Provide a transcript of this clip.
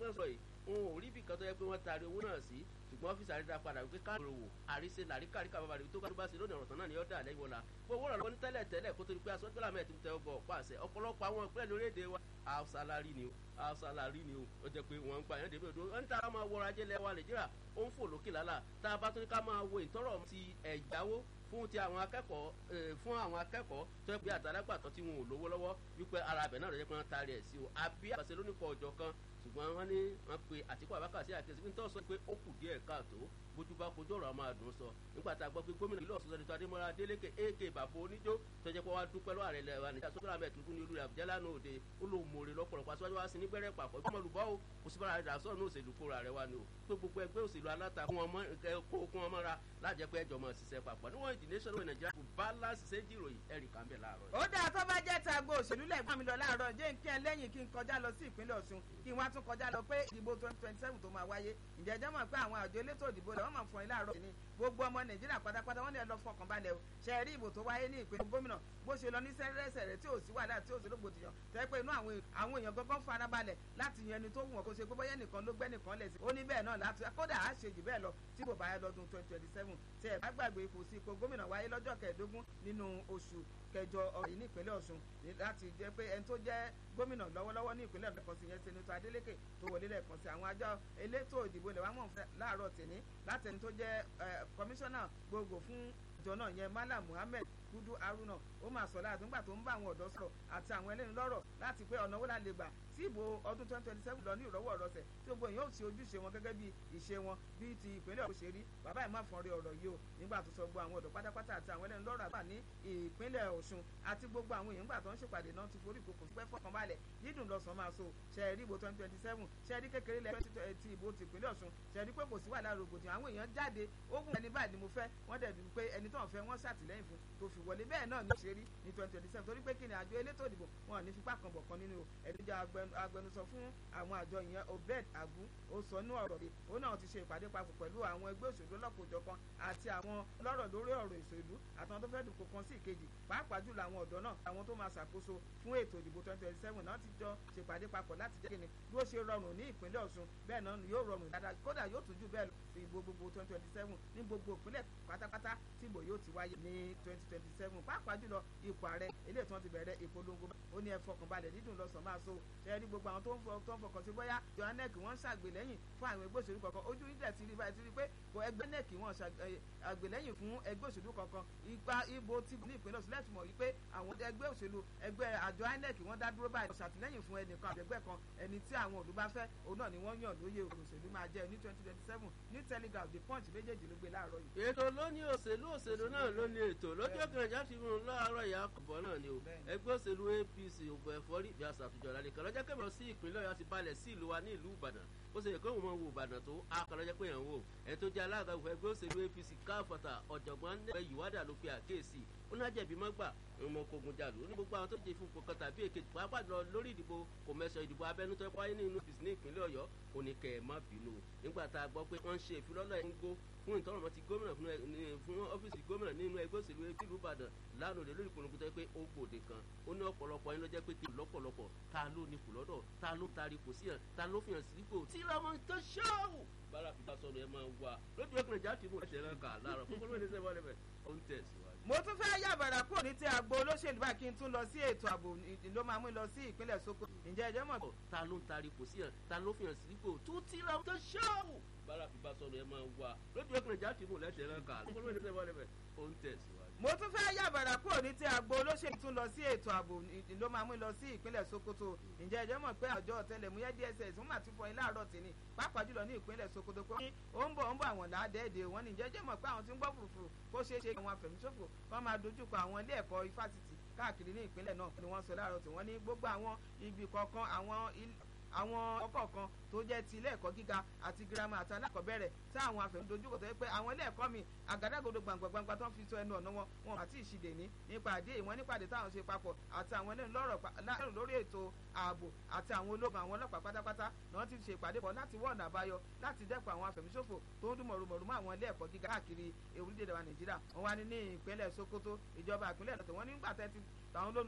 náà sọ yìí òun ò rí ibì kan tó yẹ pé wọ́n taari owó náà sí ṣùgbọ́n ọ́fíìsì àrídà padà wípé káàdùn òwò àríṣe làríkàríkà bàbá rẹ̀ tó kádùn bá ṣe lónìí ọ̀rọ̀ tán náà ni ó dà lẹ́yìn wọlá gbogbo ọ̀rọ̀ lọ́wọ́ ní tẹ́lẹ̀ tẹ́lẹ̀ kó tó di pé aṣọ gbọ́dọ̀ mẹ́ẹ̀ tó tẹ ọgbọ̀ ọ̀pá àṣẹ ọ̀pọ̀lọpọ̀ àwọn ìpínlẹ̀ lórílẹ̀‐èdè wa àṣàlárí ni o àṣàlárí ni o ó jẹ́ pé wọ́n ń gbà yẹn débi odò wọ́n ní tá a máa wọra ajé lẹ́wà nàìjíríà ó ń fò lókè lálà tá a bá tún ní ká máa wo ìtọ́rọ̀ ti ẹ̀jáwó fún ti àwọn akẹ́kọ̀ọ́ fún àwọn akẹ́kọ̀ọ́ tó yẹ pé àtàlágbàtọ́ tí wọn ò lówó lọ́wọ́ wípé ara abẹ náà ló yẹ pé wọ́n taari ẹ̀ sí o àbí àbàṣe lónìí kọ ọjọ́ kan ṣùgbọ́n wọ́n ní wọ́n pe àtìkú àbákà sí àkẹ́sí pé ń tọ́ sọ pé ó kù díẹ̀ káàtó bójú bá kojú ọ̀rọ̀ àmọ́ àdùn sọ nígbà tá a gbọ́ pé gómìnà ìlú ọ̀sùn sẹ́nitọ́ adémọ́lá adélékè ak bàbá oníjó tó jẹ́ pé wọ́n á dúpẹ́ lọ́wọ́ àrẹ lẹ́wà nígbà sọ́kúrò àmì ẹ̀tùnkún ní olúra àbújá lánàá òde ó lóun mòrè lọ́pọ̀lọpọ̀ aṣáájú wa sí ní gbẹ́rẹ́ pàpọ̀ ìgbọ́n olùbọ́ o kò sí bára rẹ̀ sọ̀rọ̀ ní òṣèlú kóra rẹ̀ wá ni o pé gbogbo ẹgbẹ́ òṣèlú aláta kó kún ọmọ ra lájẹ́ pé ẹjọ́ mọ̀ ṣiṣẹ́ papọ̀ níwọ̀n ìdí nation of Nigeria kò balance ṣe jìròyìn ẹ̀rì kan bẹ̀ láàárọ̀. ó dáa tó bá jẹ́ ta agbo òṣèlú lẹ́gbọ́n mi lọ láàárọ̀ jẹ́ kí ẹ lẹ́yìn kí n kọjá lọ sí ìpínlẹ̀ Ọ̀ṣun kí n wá tún kọjá lọ pé ìdìbò twenty twenty seven tó máa wáyé ǹjẹ́ jẹ́ mọ̀ pé àwọn àjọ elétò ìdìbò rẹ̀ wọ́n máa fún ẹ láàárọ̀ sí ni gbogbo ọmọ Nàìjíríà pátápátá wọ́n lè lọ fọkàn balẹ̀ o ṣe rí ìbò tó wáyé ní ìpínlẹ̀ gómìnà bó ṣe lọ ní sẹ́rẹ́sẹ̀rẹ́ tí ò sí wàhálà tí ò sí rògbòdìyàn tẹ́ pé inú àwọn èèyàn gangan fara balẹ̀ láti yan ẹni tó wù wọ́n kó ṣe pé bóyá nìkan ló gbẹ́ nìkan lẹ̀ sí ó ní bẹ́ẹ̀ náà láti kódà á ṣe jù bẹ́ẹ̀ lọ tí bò bá yẹ lọ́dún twenty twenty seven tí ẹ̀ bá gbàgbé ipò sí ipò gómìnà wáyé lọ́jọ́ kẹẹ̀ẹ́dógún nínú oṣù kẹjọ ọ̀rọ̀ yìí ní ìpínlẹ̀ Ọ̀ṣun láti jẹ́ pé ẹni tó jẹ́ gómìnà lọ́wọ́lọ́wọ́ ní ìpínlẹ̀ lẹ́ẹ̀kan sí yẹn Senator Adeleke tó wọlé lẹ́ẹ̀kan sí àwọn àjọ elétò ìdìbò ilẹ̀ wa mọ̀ láàárọ̀ tèmi láti ẹni tó jẹ́ kọmíṣánná gbogbo fún ìjọ náà yẹn Malam Muhammed Kudu Haruna ó máa sọ láti nígbà tó ń bá àwọn ọ̀dọ́ sọ̀rọ̀ àti àwọn ẹlẹ́ni lọ́rọ̀ láti pé ọ̀nà wo la lè gbà tí ìbò ọdún twenty twenty seven lọ ní ìrọ́wọ́ ọ̀rọ̀sẹ̀ tí gbogbo èèyàn ò sí ojúṣe wọn gẹ́gẹ́ bí ìṣe wọn bíi ti ìpínlẹ̀ Ọ̀ṣun ṣe rí bàbá ẹ̀ má fọ́n rí ọ̀rọ̀ yìí o nígbà tó sọ gbogbo àwọn ọ̀dọ́ pátápátá àti àwọn ẹlẹ́ni lọ́rọ̀ àgbà ní ìpínlẹ̀ Ọ̀ṣun àti gbogbo àwọn èèyàn gbà tó ń ṣèpàdé náà ti forí ìkòkò pẹ́ fọkànbalẹ̀ dídùn lọ́sàn máa so ṣe rí ìbò twenty twenty seven ṣe rí kékeré lẹ́ ti ìbò ti ìpínlẹ̀ Ọ̀ṣun ṣe rí pé kò sí wàhálà rògbòdìyàn àwọn èèyàn jáde ogun ẹni báyìí ni mo fẹ́ wọ́n dẹ̀ bí pé ẹni tó ń fẹ́ wọ́n ṣàtìlẹ́yìn fún tó fi wọlé bẹ́ẹ̀ náà ni ó ṣe rí ní twenty twenty seven torí pé kí ni àjọ elétò ìdìbò wọn ò ní fipá kan bọ̀ kan nínú ẹ̀díjà agbẹnusọ fún àwọn àjọ ìyẹn Obed Agu ó sọ ní ọ̀rọ̀ rẹ̀ ó náà ti ṣe ìpàdé papọ̀ pẹ̀lú àwọn ẹgbẹ́ òṣèlú ọlọ́kọ̀ọ́jọ̀kan àti àwọn lọ́rọ̀ lórí ọ̀rọ̀ ìṣèlú àtàwọn tó fẹ́ dùnkò kan sí ìkejì pàápàá jùlọ àwọn ọ̀dọ́ náà àwọn tó máa ṣàkóso fún ètò ìdìbò twenty twenty seven náà ti jọ ṣèpàdé papọ̀ láti jẹ́ kíni bí ó ṣe rọrùn ní ìpínlẹ̀ Ọ̀ṣun bẹ́ẹ̀ náà yóò rọrùn dáadáa kódà yóò tún jù bẹ́ẹ̀ lọ sí ìbò gbogbo twenty twenty seven ní gbogbo ìpínlẹ̀ pátápátá tí ìbò yóò ti wáyé ní twenty twenty seven pàápàá jùlọ ipò ààrẹ eléyìí tí wọ́n ti bẹ̀rẹ̀ ìpolongo ó ní ẹ fọkànbalẹ̀ dídùn lọ́sàn máa so ṣe rí gbogbo àwọn tó ń fọkàn sí bóyá johannek wọ́n ń ṣàgbélẹ́yìn fún àwọn ẹgbẹ́ òṣèlú kankan ojú ìdẹ̀ ti rí báyìí ti rí pé kò ẹgbẹ́ nec wọ́n ṣàgbélẹ́yìn fún ẹgbẹ́ òṣèlú kankan ipa ibo ti ní ìpínlẹ̀ Ọ̀ṣun lẹ́tùmọ̀ yìí pé àwọn ẹgbẹ́ òṣèlú ẹgbẹ́ àjọ inec wọ́n dá dúró báyìí ṣàtìlẹ́yìn fún ẹnìkan àbẹ̀gbẹ́ kan ẹni tí àwọn òlú bá fẹ́ òun náà ni wọ́n yàn lóye òṣèlú máa jẹ́ ní twenty twenty seven ní telegraph the punch méjèèjì ló gbé láàárọ̀ yìí. ètò ló ní òṣèlú òṣèlú náà ló ní ètò lọ́jọ́ kẹrìnjà ti mú un láàárọ̀ ìyá àkọ́bọ̀ náà ni o ẹgbẹ́ òṣèlú APC ògbó ẹ̀fọ́rí ìbí àṣàtúnjọ lálẹ́ kan lọ́jọ́ kẹrìnjà sí ìpínlẹ̀ Ọ̀yọ́ ti balẹ̀ sí ìlú wa ní ìlú Ìbàdàn ó ṣe yẹ kó wọn wo Ìbàdàn tó akọlọ́jọ́ pé yẹn wò ẹ̀ tó jẹ́ alága ẹgbẹ́ òṣèlú APC káfọ̀tà ọ̀jọ̀gbọ́n nẹ́ẹ̀ yìwádà ló pe àkéèsì ó ní àjẹbí mọ́gbà ọmọ kogun jàlú ní gbogbo àwọn tó jẹ fún kọkàn tàbí èkejì pàápàá lọ lórí ìdìbò kò mẹsàn ìdìbò abẹ́nú tó wáyé ní inú ọ́fíìsì ní ìpínlẹ̀ Ọ̀yọ́ ó ní kẹ́ ẹ̀ má bínú nígbà tá a gbọ́ pé wọ́n ń ṣe ìfilọ́lọ́ ẹ̀ ń gbó fún ìtọ́rọ̀mọ́ ti gómìnà fún ọ́fíìsì gómìnà nínú ẹgbẹ́ òṣèlú ìlú Ìbàdàn lánàá òde lórí ìpolongo tó yẹ pé ó gbòde kan ó ní ọ̀pọ̀lọpọ̀ yín ló jẹ́ pé kí lọ́pọ̀lọpọ̀ ta ló ní kù lọ́dọ̀ ta ló tari kò sí yàn ta ló fi hàn sípò tí lọ́mọ tó ṣọ́ọ̀wù bára fi bá sọ̀rọ̀ ẹ máa wà lójú ọkùnrin jáde mú ẹsẹ̀ náà kà láàárọ̀ fún kọ́lọ́mọ ẹ̀ṣẹ̀ wọlé bẹ̀ ó ń tẹ̀síwájú. mo tún fẹ́ yàbàrà kúrò ní ti àgbo olóṣèlú báyìí kí n tún lọ sí ètò ààbò ló máa mú lọ sí ìpínlẹ̀ Sokoto ǹjẹ́ ẹjọ́ mọ̀. ta ló ń tari kò sí yàn ta ló fi hàn sípò tó tí lọ́mọ tó ṣọ́ọ̀wù bára fi bá sọ̀rọ̀ ẹ máa wà lójú ọkùnrin jáde mú ẹsẹ̀ náà kà fún kọ́lọ́mọ ẹ̀ṣẹ̀ wọlé bẹ̀ ó ń tẹ̀síwájú mo tún fẹ́ yàbàrà kúrò ní ti àgbo olóṣèlú tún lọ sí ètò ààbò ló máa mú lọ sí ìpínlẹ̀ Sokoto ǹjẹ́ ẹjọ́ mọ̀ pé àjọ ọ̀tẹlẹ̀múyẹ́ DSS wọ́n máa tún fọyín láàárọ̀ tìní pàápàá jùlọ ní ìpínlẹ̀ Sokoto pé ó ń bọ̀ ó ń bọ̀ àwọn làádẹ́ẹ̀dẹ̀ wọn ní ǹjẹ́ ẹjọ́ mọ̀ pé àwọn tí ń gbọ́ fùrùfùrù kó ṣeé ṣe àwọn afẹ̀míṣòfò wọ́n máa dojúkọ àwọn ilé ẹ̀kọ́ ifásitì káàkiri ní ìpínlẹ̀ náà ni wọ́n sọ láàárọ̀ tí wọ́n ní gbogbo àwọn ibi kọ̀ọ̀kan àwọn àwọn ọkọ̀ kan tó jẹ́ ti ilé ẹ̀kọ́ gíga àti girama àti alákọ̀ọ́bẹ̀rẹ̀ tí àwọn afẹ̀mídojúkọ tó yẹ pé àwọn ilé ẹ̀kọ́ mi àgádágodo gbàngbàngbà tó ń fi sọ ẹnu ọ̀nà wọn wọn àti ìṣìdè ní nípa àdé ìwọ̀n nípàdé táwọn ṣe papọ̀ àti àwọn ẹlẹ́nu lọ́rọ̀ lórí ètò ààbò àti àwọn ológun àwọn ọlọ́pàá pátápátá náà ti ṣe ìpàdé pọ̀ láti wọ́ọ̀nà àbáyọ láti dẹ́kun àwọn afẹ̀míṣòfò tó ń dún mọ̀rùmọ̀rù mọ́ àwọn ilé ẹ̀kọ́ gíga káàkiri orílẹ̀-èdè wa Nàìjíríà wọn wá ní ní ìpínlẹ̀ Sokoto ìjọba ìpínlẹ̀ náà tí wọ́n nígbà tẹ́ ti tàwọn